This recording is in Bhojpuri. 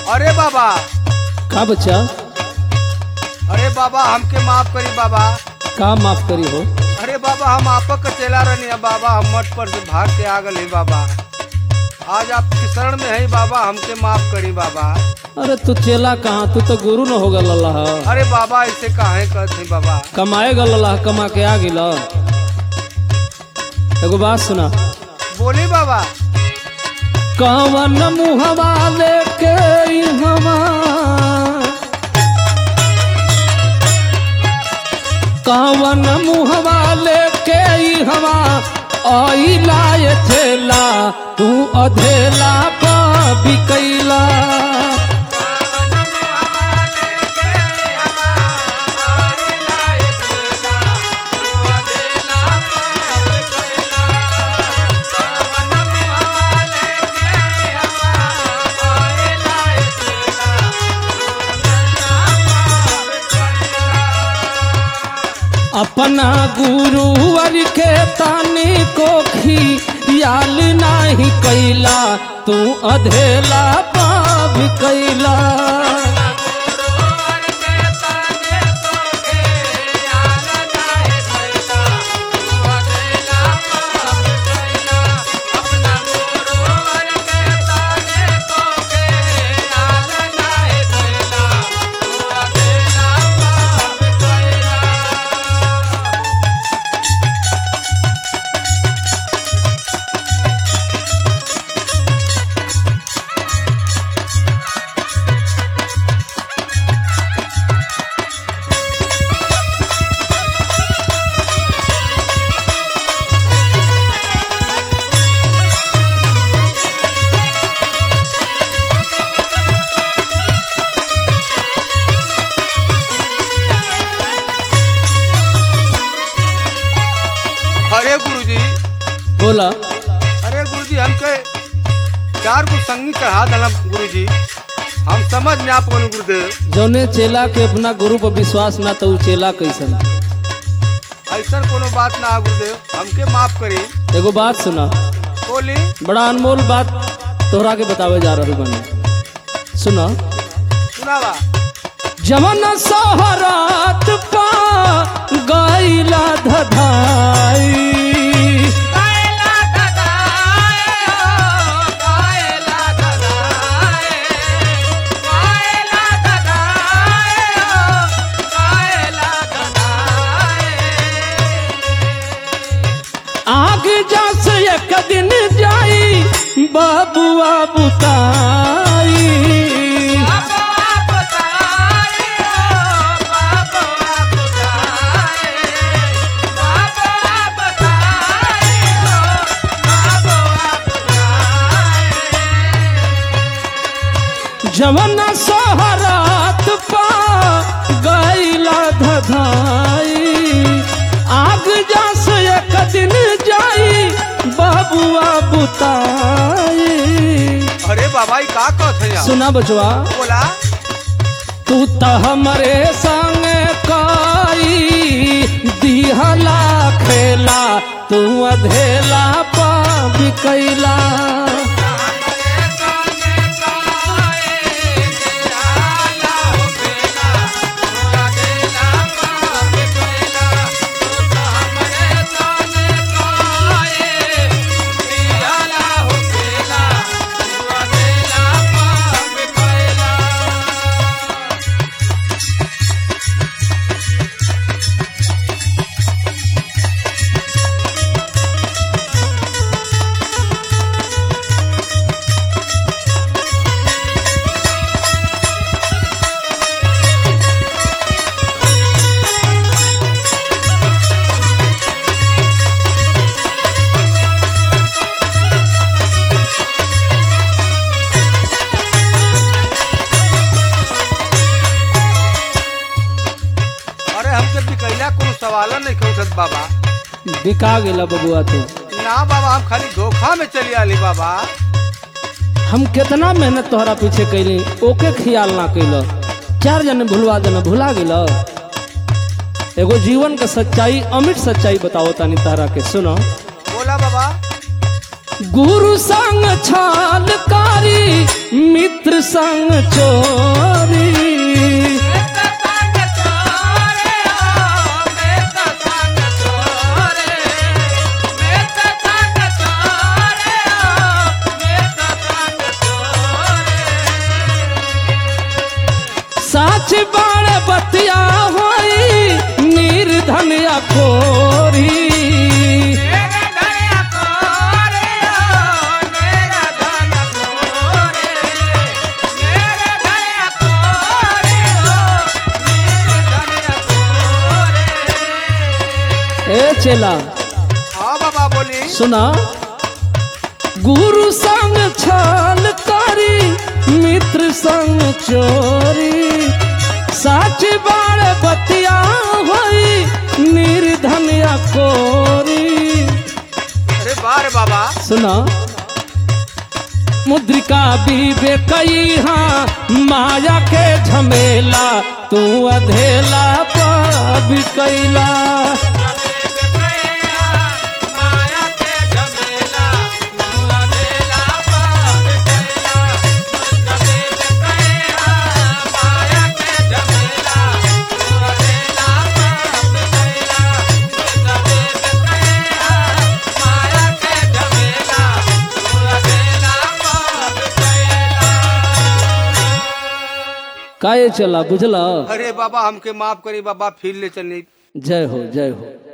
अरे बाबा का बच्चा अरे बाबा हमके माफ करी बाबा का माफ करी हो अरे बाबा हम आपक के चला रहनी है बाबा हम मठ पर से भाग के आ गए बाबा आज आपके शरण में है बाबा हमके माफ करी बाबा अरे तू चेला कहाँ तू तो गुरु न हो गल अल्लाह अरे बाबा ऐसे काहे कहते बाबा कमाए गल अल्लाह कमा के आ गिल एगो बात सुना बोली बाबा कवन मुहवा लेके हमा कवन मुहवा लेके हवा आइला ये थेला तू अधेला पा बिकैला अपना गुरुवर के तानी को खियाल नाही कैला तू अधेला पाप कैला अरे गुरुजी बोला अरे गुरुजी हमके चार को संगी चढ़ा देना गुरुजी हम समझ में आप कौन गुरुदेव जौने चेला के अपना गुरु पर विश्वास ना तो उ चेला कैसन ऐसा कोनो बात ना है गुरुदेव हमके माफ करी एगो बात सुना बोली बड़ा अनमोल बात तोहरा के बतावे जा रही बने सुना सुनावा जवन सोहरात पा गैला धधाई आग जस एक दिन जाई बाबुआ बुताई जवन सोहरात पा गैला धधाई आग जस एक दिन जाई बाबुआ बुताई अरे बाबा ये का कहत है सुना बचवा बोला तू त हमरे संग काई दिहला खेला तू अधेला पा बिकैला अरे हमके बिकैला कोनो सवाल नहीं उठत बाबा बिका गेला बबुआ तू ना बाबा हम खाली धोखा में चली आली बाबा हम कितना मेहनत तोहरा पीछे कैली ओके ख्याल ना कैल चार जने भुलवा देना भुला गेल एगो जीवन के सच्चाई अमिट सच्चाई बताओ तानी तहरा के सुनो बोला बाबा गुरु संग छालकारी मित्र संग चोरी साच बाण बतिया होई निर्धन या खोरी ए चेला हाँ बाबा बोली सुना गुरु संग छल करी मित्र संग चोरी साच बाण बतिया होई निर्धन या कोरी अरे बारे बाबा सुना मुद्रिका बीबे कई हाँ माया के झमेला तू अधेला पाप कैला काहे चला बुझला अरे बाबा हमके माफ करी बाबा फिर ले चलनी जय हो जय हो